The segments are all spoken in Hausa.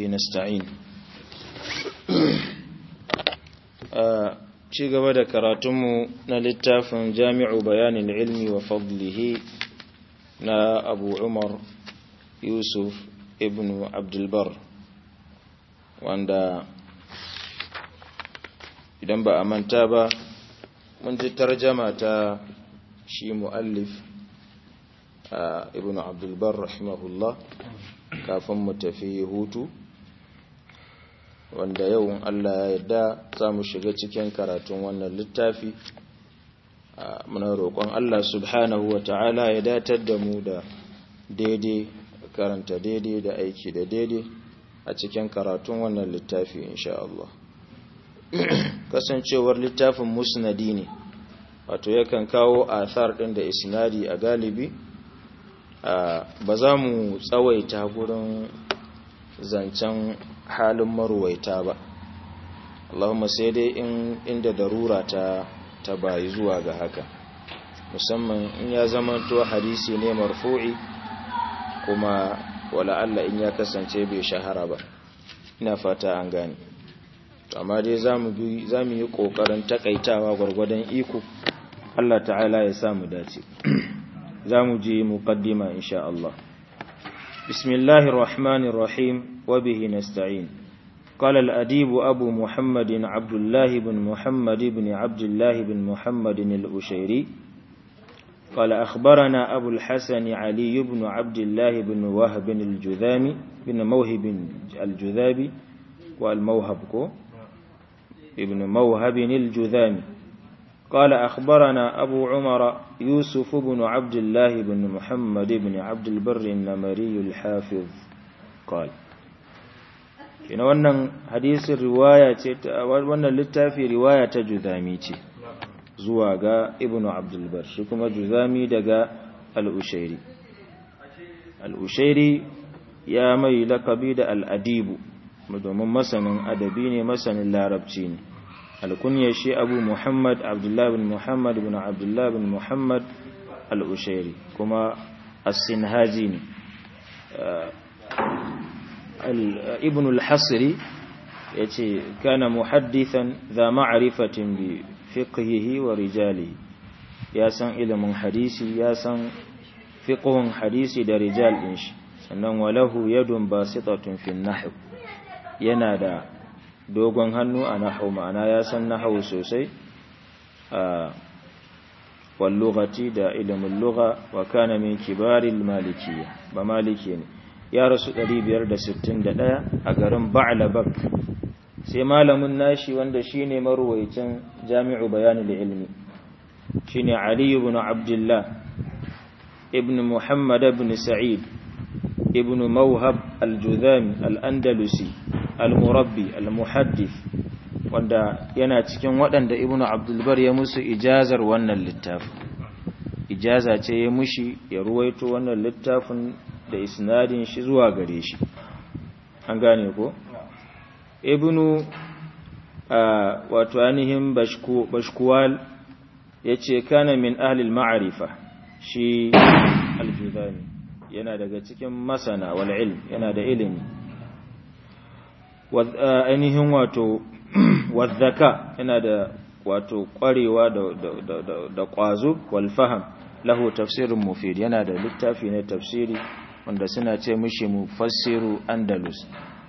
nasta'in ci gaba da karatunmu na littafin jami'u bayanin ilmi wa fadlihi na abu umar yusuf ibn abdulbar wanda idan ba a manta ba mun ji tarjama ta shi mu'allif ibn abdulbar rahimahullah kafin mu tafi hutu wanda yau Allah ya yarda za mu shiga cikin karatun wannan littafi muna roƙon Allah subhanahu wa ta'ala ya datar da mu da daidai karanta daidai da aiki da daidai a cikin karatun wannan littafi insha Allah kasancewar littafin musnadi ne wato yakan kawo athar ɗin da isnadi a galibi ba za mu tsawaita gurin zancen halin maruwaita ba Allahumma sai dai in inda darura ta ta bayi zuwa ga haka musamman in ya zamanto hadisi ne marfu'i kuma wala Allah in ya kasance bai shahara ba ina fata an gane to amma dai zamu bi zamu yi kokarin takaitawa gurgurdan iko Allah ta'ala ya sa mu dace zamu je muqaddima insha Allah بسم الله الرحمن الرحيم وبه نستعين قال الأديب أبو محمد عبد الله بن محمد بن عبد الله بن محمد الأشيري قال أخبرنا أبو الحسن علي بن عبد الله بن وهب الجذامي بن موهب الجذابي والموهب ابن موهب الجذامي قال أخبرنا أبو عمر يوسف بن عبد الله بن محمد بن عبد البر النمري الحافظ قال kina wannan hadisin riwaya ce wannan littafi riwaya ta juzami ce zuwa ga ibnu abdul bar shi kuma juzami daga al-ushairi al-ushairi ya mai lakabi da al-adibu domin masanin adabi ne masanin larabci ne alkunya shi abu muhammad abdullah bin muhammad bin abdullah bin muhammad al'ushairi kuma as-sinhaji ne ibn al-hasri ya ce kana muhaddithan za ma'arifatin bi fiqhihi wa rijalihi ya san ilimin hadisi ya san fiqhun hadisi da rijal din shi sannan walahu yadun basitatun fi nahw yana da dogon hannu a nahau ma'ana ya san nahau sosai a wallugati da ilimin lugha wa kana min kibaril malikiyya ba maliki ne ya rasu 561 a garin ba'labak sai malamin nashi wanda shine marwayin jami'u bayanul ilmi shine ali ibn abdullah ibn muhammad ibn sa'id ibn mawhab al-judhami al-andalusi al-murabbi al-muhaddith wanda yana cikin waɗanda ibnu abdulbar ya musu ijazar wannan littafin ijaza ce ya mushi ya ruwaito wannan littafin da isnadin shi zuwa gare shi an gane ko ibnu wato ainihin bashkuwal ya ce kana min ahlil ma'arifa shi al-judani yana daga cikin masana wal ilm yana da ilimi ainihin wato wadhaka yana da wato kwarewa da kwazo wal faham lahu tafsirun mufid yana da littafi na tafsiri wanda suna ce mishi mufassiru andalus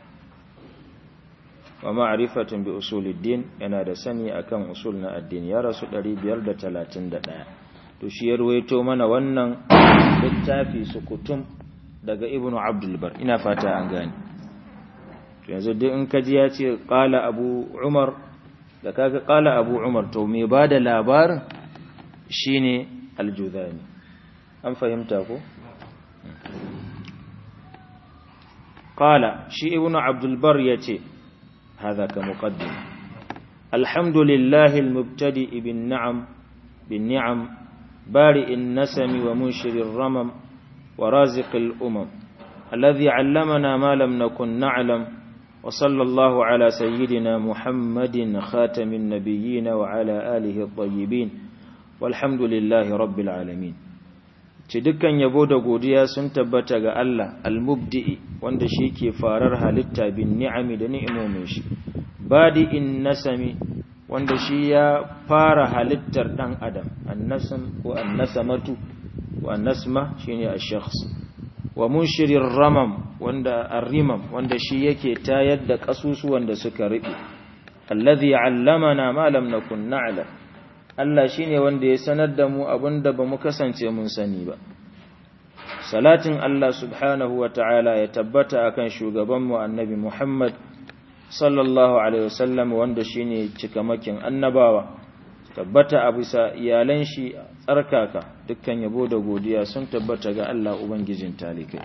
wa ma'rifatun bi usuluddin yana da sani akan usul na addini ya rasu 531 to shi ya ruwaito mana wannan littafi sukutum daga ibnu abdul bar ina fata an gane yanzu duk in kaji ya ce ƙala abu umar da kaga ƙala abu umar to mai ba da labarin shi ne aljuzani an fahimta ko? ƙala shi ibn abdulbar ya ce haza ka muƙaddim alhamdulillahi almubtadi ibn na'am bin ni'am bari'in nasami wa munshirin ramam wa raziqil umam الذي علمنا ما لم نكن نعلم وصلى الله على سيدنا محمد خاتم النبيين وعلى آله الطيبين والحمد لله رب العالمين ce dukkan yabo da godiya sun tabbata ga Allah al-mubdi'i wanda shi ke farar halitta bin ni'ami da ni'imomin shi badi'in nasami wanda shi ya fara halittar dan adam annasam ko annasamatu wa annasma shine ash-shakhs wa munshirir ramam wanda ar-rimam wanda shi yake tayar da kasusuwan da suka ribe alladhi 'allamana ma lam nakun na'lam Allah shine wanda ya sanar da mu abinda bamu kasance mun sani ba salatin Allah subhanahu wa ta'ala ya tabbata akan shugabanmu annabi Muhammad sallallahu alaihi wasallam wanda shine cikamakin annabawa tabbata a bisa iyalan shi tsarkaka dukkan yabo da godiya sun tabbata ga Allah ubangijin talikai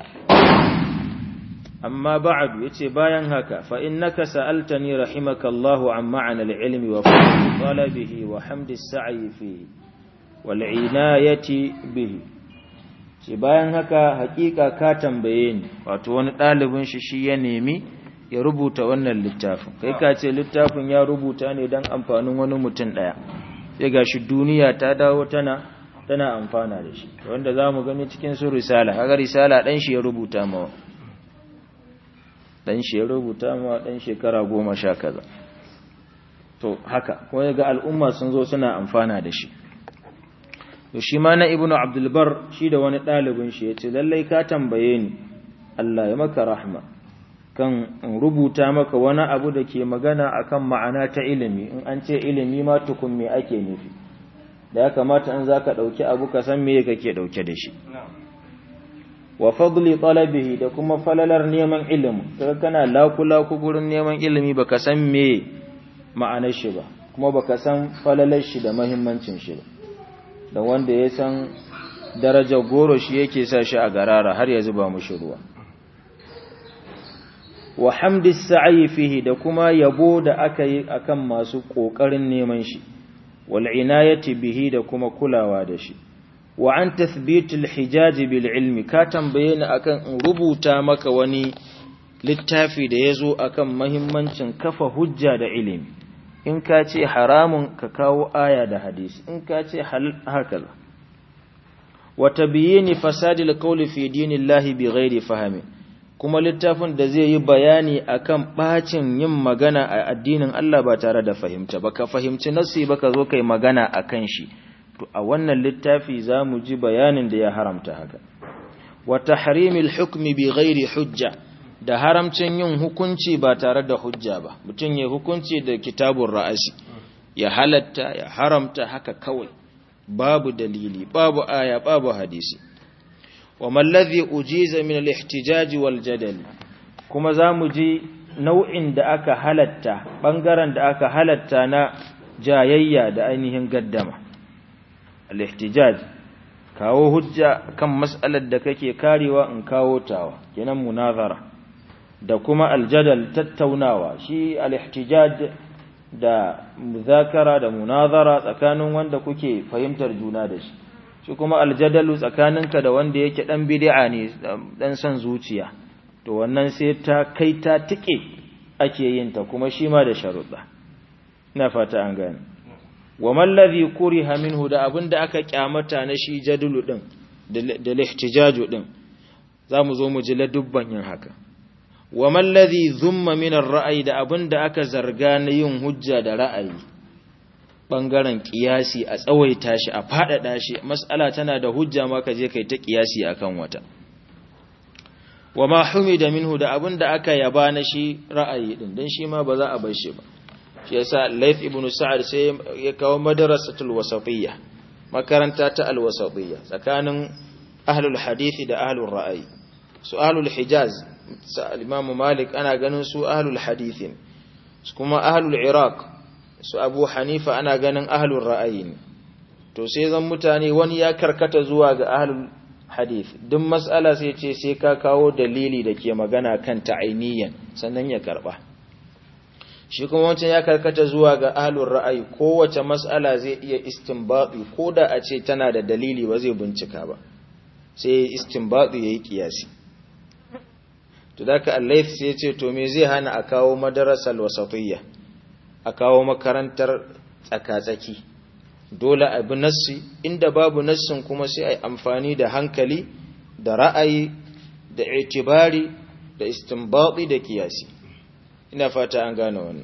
amma ba'du yace bayan haka fa innaka sa'altani rahimakallahu an ma'ana al-ilmi wa fadli talabihi wa hamdi as-sa'i fihi wal inayati bihi ce bayan haka hakika ka tambaye ni wato wani ɗalibin shi shi ya nemi ya rubuta wannan littafin kai ka ce littafin ya rubuta ne don amfanin wani mutum ɗaya sai ga shi duniya ta dawo tana tana amfana da shi wanda za mu gani cikin su risala haka risala ɗan shi ya rubuta mawa ɗan shi ya rubuta mawa ɗan shekara goma sha kaza to haka kuma ga al'umma sun zo suna amfana da shi to shi ma na ibnu abdulbar shi da wani ɗalibin shi ya ce lallai ka tambaye ni Allah ya maka rahma kan in rubuta maka wani abu da ke magana akan ma'ana ta ilimi in an ce ilimi ma tukun me ake nufi da ya kamata in zaka ɗauki abu ka san me kake ɗauke da shi wa fadli talabihi da kuma falalar neman ilimi kaga kana lakula ku gurin neman ilimi baka san me ma'anar shi ba kuma baka san falalar shi da muhimmancin shi ba da wanda ya san darajar goro shi yake sa shi a garara har ya zuba mushi ruwa wa hamdi sa'i fihi da kuma yabo da aka yi akan masu kokarin neman shi wal inayati bihi da kuma kulawa da shi wa an tathbitul hijaj bil ilmi ka tambaye ni akan in rubuta maka wani littafi da yazo akan muhimmancin kafa hujja da ilimi in ka ce haramun ka kawo aya da hadisi in ka ce haka wa tabyini fasadil qawli fi dinillahi bighairi fahmi kuma littafin da zai yi bayani akan bacin yin magana a addinin Allah ba tare da fahimta ba ka fahimci nasi ba ka zo kai magana akan shi to a wannan littafi zamu ji bayanin da ya haramta haka wa tahrimil hukmi bighairi hujja da haramcin yin hukunci ba tare da hujja ba mutum ya hukunci da kitabun ra'asi ya halatta ya haramta haka kawai babu dalili babu aya babu hadisi wa mallazi ujiza min al-ihtijaj wal jadal kuma zamu ji nau'in da aka halatta bangaren da aka halatta na jayayya da ainihin gaddama al-ihtijaj kawo hujja kan mas'alar da kake karewa in kawo tawa kenan munazara da kuma aljadal tattaunawa shi al-ihtijaj da muzakara da munazara tsakanin wanda kuke fahimtar juna da shi shi kuma aljadalu tsakaninka da wanda yake dan bid'a ne dan son zuciya to wannan sai ta kai ta tike ake yin ta kuma shi ma da sharuɗa ina fata an gane wa man ladhi kuriha minhu da abinda aka kyamata na shi jadulu din da lihtijaju din zamu zo mu ji ladubban yin haka wa man ladhi dhumma min ar-ra'yi da abinda aka zarga na yin hujja da ra'ayi bangaren kiyasi a tsawaita shi a fadada shi mas'ala tana da hujja ma ka je kai ta kiyasi akan wata wa ma humida minhu da abinda aka yaba na shi ra'ayi din dan shi ma ba za a bar shi ba shi yasa Laith ibn Sa'ad sai ya kawo madrasatul wasatiyya makaranta ta al-wasatiyya tsakanin ahlul hadisi da ahlul ra'ayi su ahlul hijaz Imam Malik ana ganin su ahlul hadisi kuma ahlul Iraq su Abu Hanifa ana ganin ahlul ra'ayi ne to sai zan mutane wani ya karkata zuwa ga ahlul hadith duk mas'ala sai ce sai ka kawo dalili da ke magana kan ta'ainiyan sannan ya karba shi kuma wancan ya karkata zuwa ga ahlul ra'ayi kowace mas'ala zai iya istinbati ko da a ce tana da dalili ba zai bincika ba sai istinbati yayi kiyasi to daka Allah sai ya ce to me zai hana a kawo madarasal wasatiyya a kawo makarantar tsakatsaki dole a bi nassi inda babu nassin kuma sai a yi amfani da hankali da ra'ayi da itibari da istinbati da kiyasi ina fata an gane wannan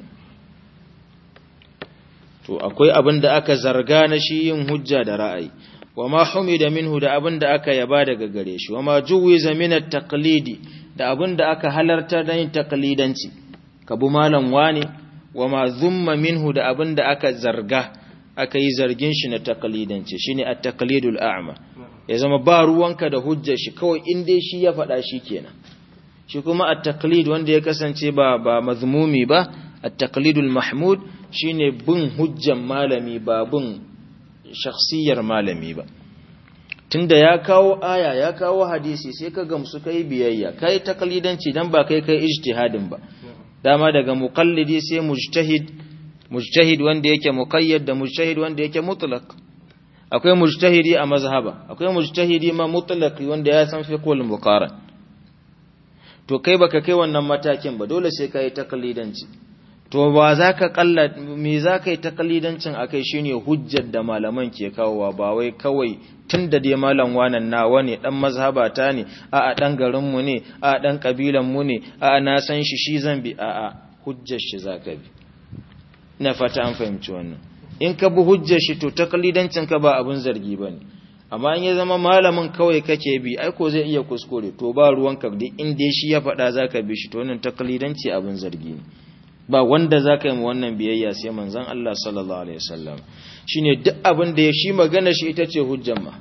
to akwai abin da aka zarga na shi yin hujja da ra'ayi wama humida minhu da abin da aka yaba daga gare shi wama juwiza min at-taqlidi da abin da aka halarta da yin taqlidanci kabu malam wani wama zumma minhu da abin da aka zarga aka yi zargin shi na taqlidanci shine at-taqlidul a'ma ya zama ba ruwanka da hujjar shi kawai in dai shi ya faɗa shi kenan shi kuma at-taqlid wanda ya kasance ba ba mazmumi ba at-taqlidul mahmud shine bin hujjan malami ba bin shakhsiyar malami ba tunda ya kawo aya ya kawo hadisi sai ka gamsu kai biyayya kai taqlidanci dan ba kai kai ijtihadin ba dama daga muqallidi sai mujtahid mujtahid wanda yake muqayyad da mujtahid wanda yake mutlaq akwai mujtahidi a mazhaba akwai mujtahidi ma mutlaqi wanda ya san fiqhul muqaran to kai baka kai wannan matakin ba dole sai kai taqlidanci to ba za ka kalla me za ka yi takalidancin a kai shine hujjar da malaman ke kawowa ba wai kawai tun da dai malam wanan nawa ne dan mazhabata ne a a dan garinmu ne a a dan kabilanmu ne a a na san shi shi zan bi a a hujjar shi za ka bi ina fata an fahimci wannan in ka bi hujjar shi to takalidancin ka ba abun zargi ba ne amma in ya zama malamin kawai kake bi ai ko zai iya kuskure to ba ruwanka duk inda shi ya faɗa za ka bi shi to wannan takalidanci abun zargi ne ba wanda za ka yi wannan biyayya sai manzan Allah sallallahu Alaihi wasallam shi ne duk abin da ya shi magana shi ita ce hujjan ma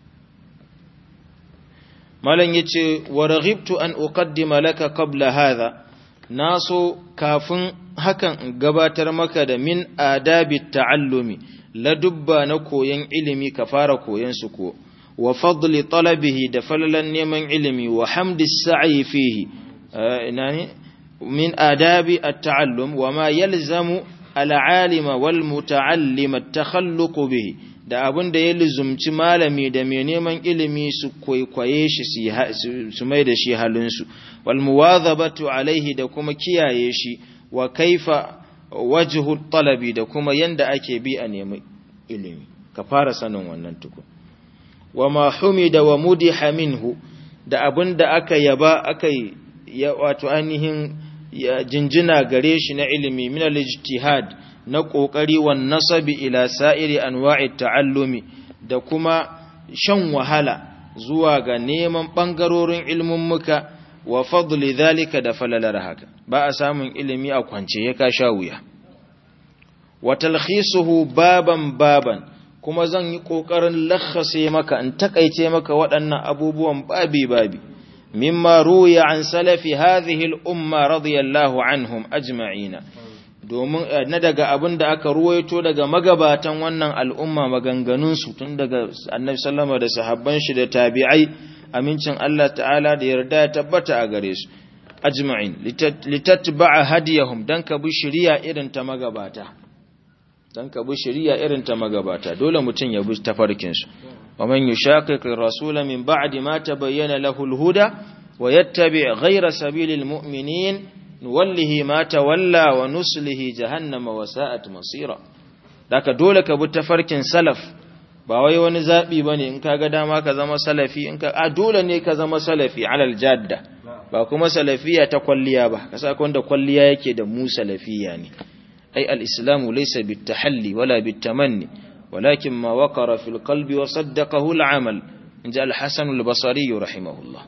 malam ya ce wa raghibtu an uqaddima laka qabla hadha na so kafin hakan gabatar maka da min adabi ta'allumi ladubba na koyon ilimi ka fara koyon su ko wa fadli talabihi da falalan neman ilimi wa hamdi sa'i fihi ina ne من آداب التعلم وما يلزم العالم والمتعلم التخلق به da abin da ya lizumci malami da mai neman ilimi su kwaikwaye shi su mai da shi halinsu wal muwadhabatu alaihi da kuma kiyaye shi wa kaifa wajhu talabi da kuma yanda ake bi a nemi ilimi ka fara sanin wannan tukun wa ma humida wa mudiha minhu da abin da aka yaba aka ya wato ainihin ya jinjina gare shi na ilimi min al-ijtihad na kokari wan nasabi ila sa'iri anwa'i ta'allumi da kuma shan wahala zuwa ga neman bangarorin ilmin muka wa fadli zalika da falalar haka ba a samun ilimi a kwance ya ka sha wuya wa talkhisuhu baban baban kuma zan yi kokarin lakhase maka in takaice maka waɗannan abubuwan babi babi مما روي عن سلف هذه الأمة رضي الله عنهم أجمعين domin na daga abin da aka ruwaito daga magabatan wannan al'umma maganganunsu tun daga annabi sallama da sahabban shi da tabi'ai amincin Allah ta'ala da yarda ya tabbata a gare su ajma'in litatba'a hadiyahum dan ka bi shari'a irin ta magabata dan ka bi shari'a irin ta magabata dole mutun ya bi tafarkin su ومن يشاقق الرسول من بعد ما تبين له الهدى ويتبع غير سبيل المؤمنين نوله ما تولى ونسله جهنم وساءت مصيرا daka dole ka bi tafarkin salaf ba wai wani zabi bane in kaga dama ka zama salafi in ka a dole ne ka zama salafi alal jadda ba kuma salafiya ta kwalliya ba kasa wanda kwalliya yake da mu salafiya ne ai al-islamu laysa bit-tahalli wala bit-tamanni ولكن ما وقر في القلب وصدقه العمل إن جاء الحسن البصري رحمه الله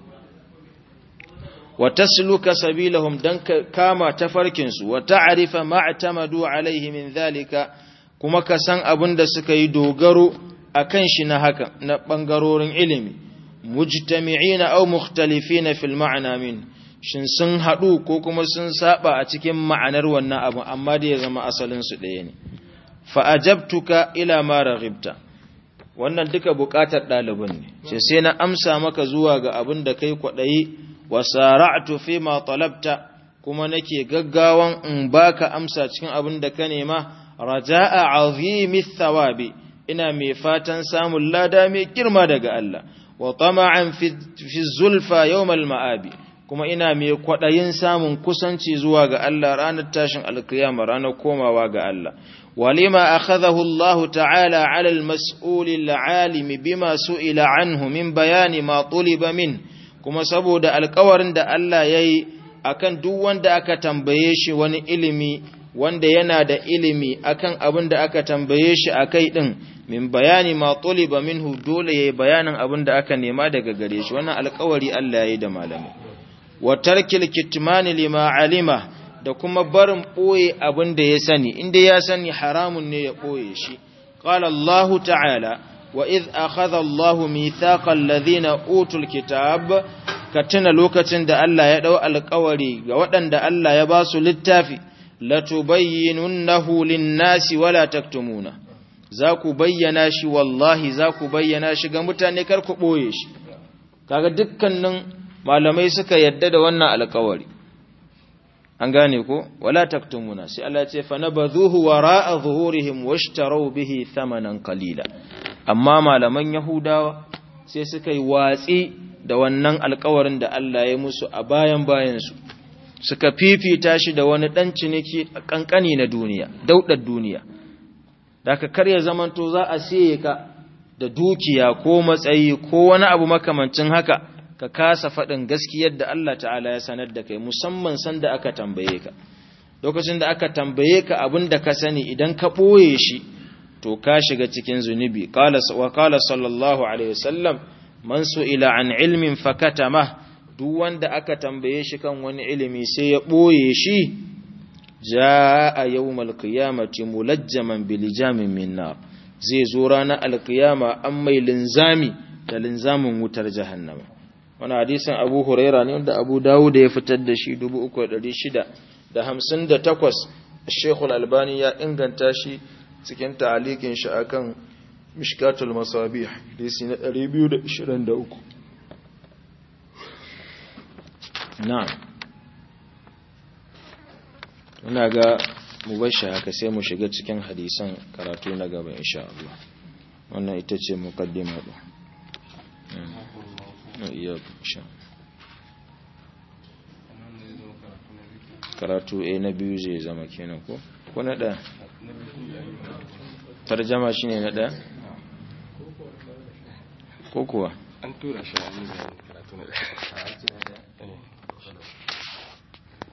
وتسلك سبيلهم دنك كما تفركنس وتعرف ما اعتمدوا عليه من ذلك كما كسان أبن دسك يدوغرو أكنش نهك نبنغرور علمي مجتمعين أو مختلفين في المعنى منه shin sun haɗu ko kuma sun saba a cikin ma'anar wannan abu amma da ya zama asalinsu ɗaya ne fa'ajabtuka ila mara ribta wannan duka buƙatar ɗalibin ne ce sai na amsa maka zuwa ga abin da kai kwaɗayi wa sara'atu fi ma talabta kuma nake gaggawan in baka amsa cikin abin da ka nema raja'a azimi thawabi ina mai fatan samun lada mai girma daga Allah wa tama'an fi zulfa yawmal ma'abi kuma ina mai kwaɗayin samun kusanci zuwa ga Allah ranar tashin alkiyama ranar komawa ga Allah walima akhadahu Allah ta'ala 'ala al-mas'ul al-'alim bima su'ila anhu min bayani ma tuliba min kuma saboda alƙawarin da Allah yayi akan duk wanda aka tambaye shi wani ilimi wanda yana da ilimi akan abin da aka tambaye shi akai din min bayani ma tuliba minhu dole yayi bayanin abin da aka nema daga gare shi wannan alƙawari Allah yayi da malamai wa tarkil kitmani lima alima da kuma barin boye abin da ya sani inda ya sani haramun ne ya boye shi qala Allah ta'ala wa idh akhadha Allah mithaqa alladhina utul kitab ka tuna lokacin da Allah ya dau alƙawari ga waɗanda Allah ya ba su littafi latubayyinunnahu lin-nasi wala taktumuna za ku bayyana shi wallahi za ku bayyana shi ga mutane kar ku boye shi kaga dukkanin malamai suka yadda da wannan alkawari an gane ko wala taktumuna sai Allah ce fa nabadhuhu wara'a zuhurihim washtaru bihi thamanan qalila amma malaman yahudawa sai suka yi watsi da wannan alkawarin da Allah ya musu a bayan bayan su suka fifita shi da wani dan ciniki kankani na duniya daudar duniya da ka karya zamanto za a siye ka da dukiya ko matsayi ko wani abu makamancin haka ka kasa faɗin gaskiyar da Allah ta'ala ya sanar da kai musamman sanda aka tambaye ka lokacin da aka tambaye ka abin da ka sani idan ka ɓoye shi to ka shiga cikin zunubi wa kala sallallahu alaihi wasallam man ila an ilmin fakatama duk wanda aka tambaye shi kan wani ilimi sai ya ɓoye shi ja'a yawmal qiyamati mulajjaman bilijamin min nar zai zo ranar alkiyama an mai linzami da linzamin wutar jahannama wani hadisin abu huraira ne wanda abu dawud ya fitar da shi 3658 shekul albani ya inganta shi cikin ta'alikin shi akan mishkatul masabih hadisi na 223 na'am ina ga mu bar shi haka sai mu shiga cikin hadisan karatu na gaba insha Allah wannan ita ce muqaddima din iyyakum insha karatu a na biyu zai zama kenan ko ko na da tarjama shine na da ko kuwa an tura shi a karatu na